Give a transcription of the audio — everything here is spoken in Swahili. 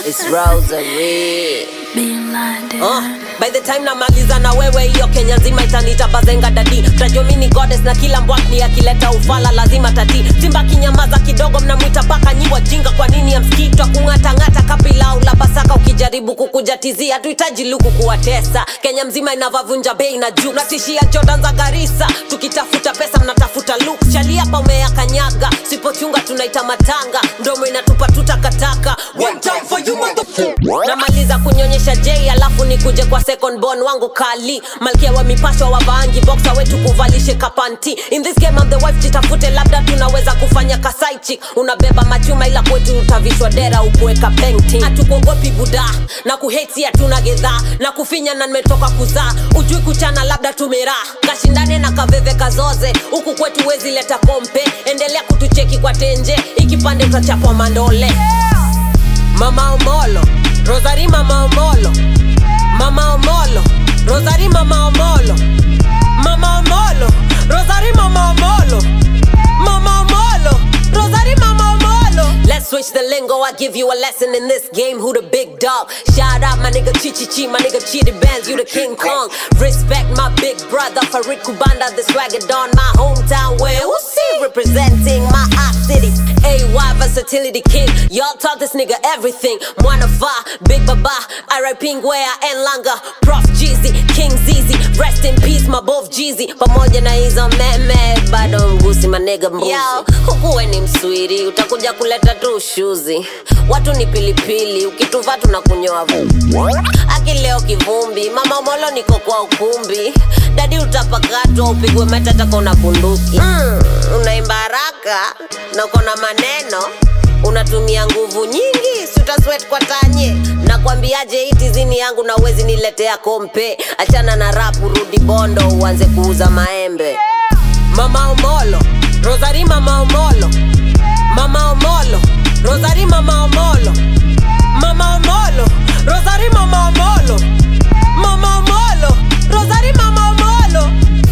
It's Rosary. Being blinded. Uh, by the time namaliza na wewe hiyo kenya nzima itanita bazenga dadi tajua mi ni goddess na kila mbwakni akileta ufala lazima tati simba kinyamaza kidogo mnamwita paka nyiwa jinga kwa nini amskitwa kung'atang'ata kapilau la pasaka ukijaribu kukujatizia hatuhitaji luku kuwatesa kenya mzima inavavunja bei na juu natishia jordan za garisa tukitafuta pesa mnatafuta luk chali hapa umeyakanyaga sipochunga tunaita matanga ndomo inatupa tutakataka One time for you, motherfucker. namaliza kunyonyesha j alafu nikuje kwa second born wangu kali malkia wa mipasho wa vaangi boxa wetu kuvalishe kapanti in this game I'm the wife jitafute labda tunaweza kufanya kasaichi unabeba machuma ila kwetu utavishwa dera ukuweka painting hatukuogopi buda na kuheti hatuna gedhaa na kufinya na nimetoka kuzaa ujui kuchana labda tumeraa kashindane na kaveve kazoze huku kwetu wezi leta kompe endelea kutucheki kwa tenje ikipande utachapwa mandole Mama Omolo, Rosary Mama Omolo, Mama Omolo, Rosary Mama Omolo, Mama Omolo, Rosary Mama Omolo, Mama Omolo, Rosary Mama Omolo. Let's switch the lingo. I give you a lesson in this game. Who the big dog? Shout out my nigga Chichi Chi, my nigga Chidi Bands, you the King Kong. Respect my big brother Farid Kubanda, the swagger don my hometown. Where who see representing my hot city. AY versatility king. Y'all taught this nigga everything. Mwana Fa, Big Baba, R.I.P. Ngwea and Langa, Prof Jeezy, King Zizi. Rest in peace, my both Jeezy. Pamoja na hizo meme, bado mgusi manega mbuzi. Yo, hukuwe ni mswiri, utakuja kuleta tu ushuzi. Watu ni pilipili, ukituva tunakunyoa vumbi. Akileo kivumbi, mama molo niko kwa ukumbi. Dadi utapakatwa, upigwe matata kona bunduki. Mm, unaimba haraka na uko na maneno unatumia nguvu nyingi si utaswet kwa tanye nakwambiaje hii tizini yangu na uwezi niletea kompe achana na rapu rudi bondo uanze kuuza maembe mama omolo rosari mama omolo mama omolo rosari mama omolo mama omolo rosari mama omolo mama omolo rosari mama omolo